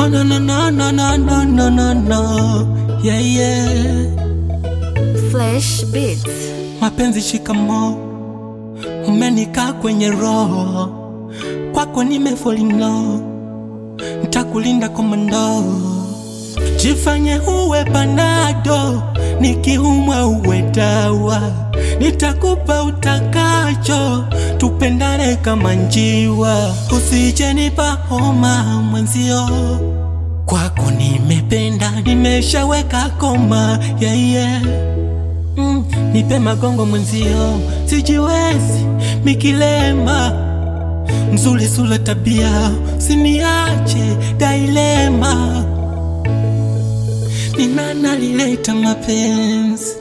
Oh, no, no, no, no, no, no, no, no, no. Yeah, yeah. Flash Beats. Mapenzi shikamo, umenikaa kwenye roho, kwako nimefall in love, ntakulinda komando, jifanye uwe panado, nikiumwa uwe dawa, nitakupa utakacho, tupendane kama njiwa, usije nipa homa mwenzio kwako nimependa, nimeshaweka koma yeah, yeah. Mm, nipe magongo mwenzio, sijiwezi mikilema, mzuri sula tabia, siniache dailema. Ni nani alileta mapenzi?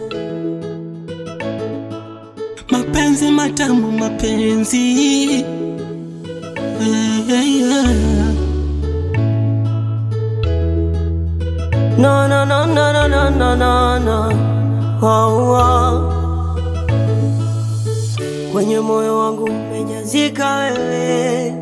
Mapenzi matamu, mapenzi yeah, yeah, yeah. No, no, no, no, no, no, no, no, no. Oh, oh. Kwenye moyo wangu umejazika wewe,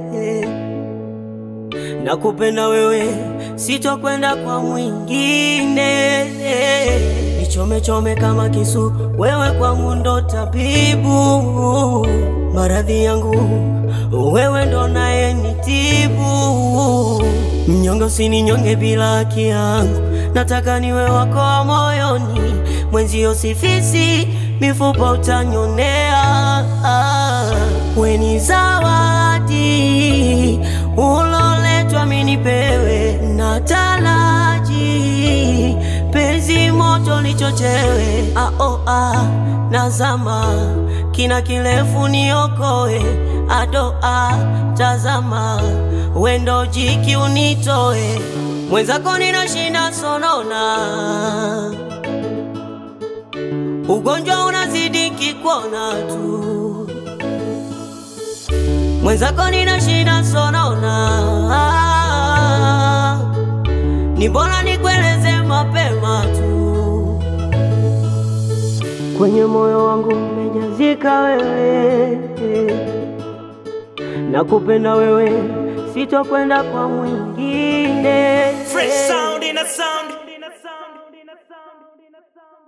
nakupenda wewe, sitokwenda kwa mwingine. Nichome chome kama kisu, wewe kwangu ndo tabibu, maradhi yangu wewe ndo naye nitibu. Mnyonge usininyonge bila haki yangu, nataka niwe wako wa moyoni, mwenzio sifisi mifupa utanyonea. Weni zawadi uloletwa minipewe, na taraji penzi moto lichochewe. Ah, oh, ah, nazama kina kirefu niokoe, ado ah, tazama wendo jiki unitoe, mwenzako ninashinda sonona ugonjwa unazidi kikuona tu, mwenzako nina shida sonona, ni bora nikueleze mapema tu. Kwenye moyo wangu umejazika wewe, nakupenda wewe, sitokwenda kwa mwingine. Fresh sound in a sound.